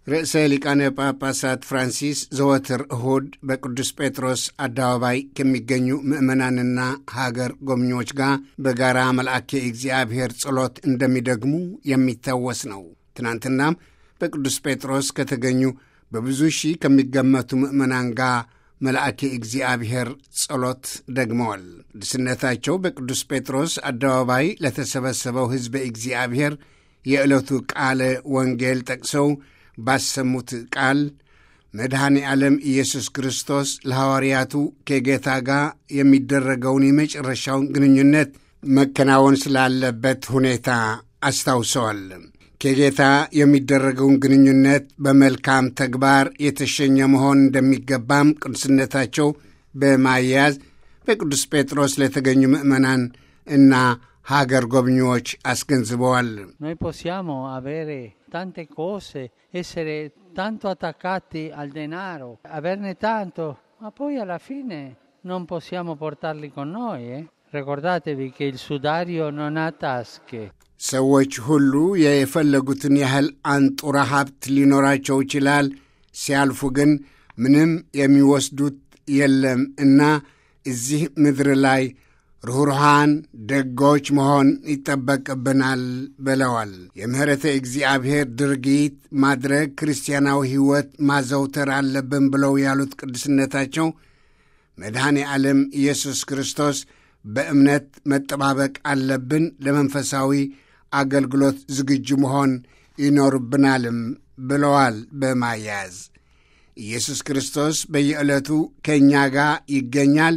ርዕሰ ሊቃነ ጳጳሳት ፍራንሲስ ዘወትር እሁድ በቅዱስ ጴጥሮስ አደባባይ ከሚገኙ ምዕመናንና ሀገር ጎብኚዎች ጋር በጋራ መልአኬ እግዚአብሔር ጸሎት እንደሚደግሙ የሚታወስ ነው። ትናንትናም በቅዱስ ጴጥሮስ ከተገኙ በብዙ ሺህ ከሚገመቱ ምዕመናን ጋር መልአኬ እግዚአብሔር ጸሎት ደግመዋል። ቅዱስነታቸው በቅዱስ ጴጥሮስ አደባባይ ለተሰበሰበው ሕዝበ እግዚአብሔር የዕለቱ ቃለ ወንጌል ጠቅሰው ባሰሙት ቃል መድኃኔ ዓለም ኢየሱስ ክርስቶስ ለሐዋርያቱ ከጌታ ጋር የሚደረገውን የመጨረሻውን ግንኙነት መከናወን ስላለበት ሁኔታ አስታውሰዋል። ከጌታ የሚደረገውን ግንኙነት በመልካም ተግባር የተሸኘ መሆን እንደሚገባም ቅዱስነታቸው በማያያዝ በቅዱስ ጴጥሮስ ለተገኙ ምዕመናን እና ሀገር ጎብኚዎች አስገንዝበዋል። Noi possiamo avere tante cose, essere tanto attaccati al denaro, averne tanto, ma poi alla fine non possiamo portarli con noi. eh? Ricordatevi che il sudario non ha tasche. ሰዎች ሁሉ የፈለጉትን ያህል አንጡራ ሀብት ሊኖራቸው ይችላል። ሲያልፉ ግን ምንም የሚወስዱት የለም እና እዚህ ምድር ላይ ርኅሩሃን ደጎች መሆን ይጠበቅብናል ብለዋል። የምሕረተ እግዚአብሔር ድርጊት ማድረግ ክርስቲያናዊ ሕይወት ማዘውተር አለብን ብለው ያሉት ቅዱስነታቸው መድኃኔ ዓለም ኢየሱስ ክርስቶስ በእምነት መጠባበቅ አለብን፣ ለመንፈሳዊ አገልግሎት ዝግጁ መሆን ይኖርብናልም ብለዋል። በማያያዝ ኢየሱስ ክርስቶስ በየዕለቱ ከእኛ ጋር ይገኛል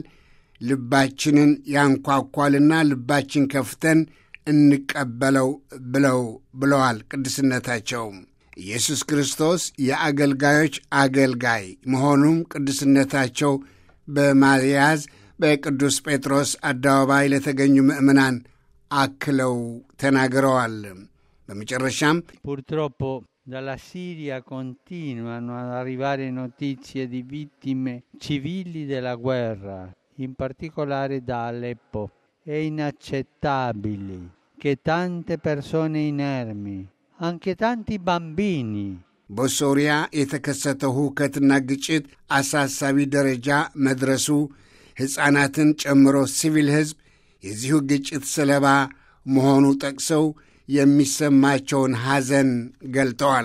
ልባችንን ያንኳኳልና ልባችን ከፍተን እንቀበለው ብለው ብለዋል ቅዱስነታቸው። ኢየሱስ ክርስቶስ የአገልጋዮች አገልጋይ መሆኑም ቅዱስነታቸው በማያዝ በቅዱስ ጴጥሮስ አደባባይ ለተገኙ ምዕመናን አክለው ተናግረዋል። በመጨረሻም Purtroppo dalla Siria continuano ad arrivare notizie di vittime civili della guerra, in particolare da Aleppo. È inaccettabile che tante persone inermi, anche tanti bambini, በሶሪያ የተከሰተው ሁከትና ግጭት አሳሳቢ ደረጃ መድረሱ ሕፃናትን ጨምሮ ሲቪል ሕዝብ የዚሁ ግጭት ሰለባ መሆኑ ጠቅሰው የሚሰማቸውን ሐዘን ገልጠዋል።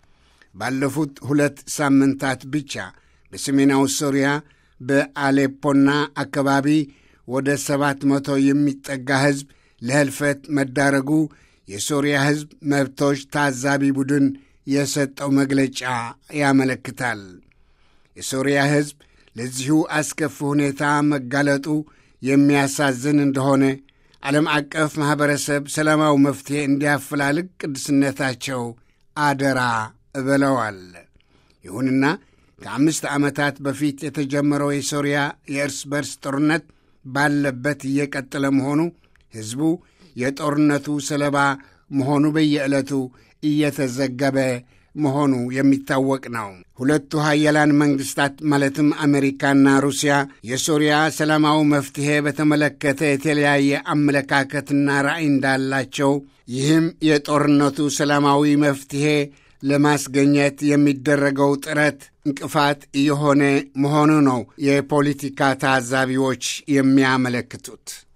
ባለፉት ሁለት ሳምንታት ብቻ በሰሜናዊ ሶሪያ በአሌፖና አካባቢ ወደ ሰባት መቶ የሚጠጋ ሕዝብ ለህልፈት መዳረጉ የሶሪያ ሕዝብ መብቶች ታዛቢ ቡድን የሰጠው መግለጫ ያመለክታል። የሶሪያ ሕዝብ ለዚሁ አስከፊ ሁኔታ መጋለጡ የሚያሳዝን እንደሆነ ዓለም አቀፍ ማኅበረሰብ ሰላማዊ መፍትሔ እንዲያፈላልግ ቅዱስነታቸው አደራ ብለዋል። ይሁንና ከአምስት ዓመታት በፊት የተጀመረው የሶሪያ የእርስ በርስ ጦርነት ባለበት እየቀጠለ መሆኑ ሕዝቡ የጦርነቱ ሰለባ መሆኑ በየዕለቱ እየተዘገበ መሆኑ የሚታወቅ ነው። ሁለቱ ሀያላን መንግሥታት ማለትም አሜሪካና ሩሲያ የሶሪያ ሰላማዊ መፍትሔ በተመለከተ የተለያየ አመለካከትና ራዕይ እንዳላቸው፣ ይህም የጦርነቱ ሰላማዊ መፍትሔ ለማስገኘት የሚደረገው ጥረት እንቅፋት እየሆነ መሆኑ ነው የፖለቲካ ታዛቢዎች የሚያመለክቱት።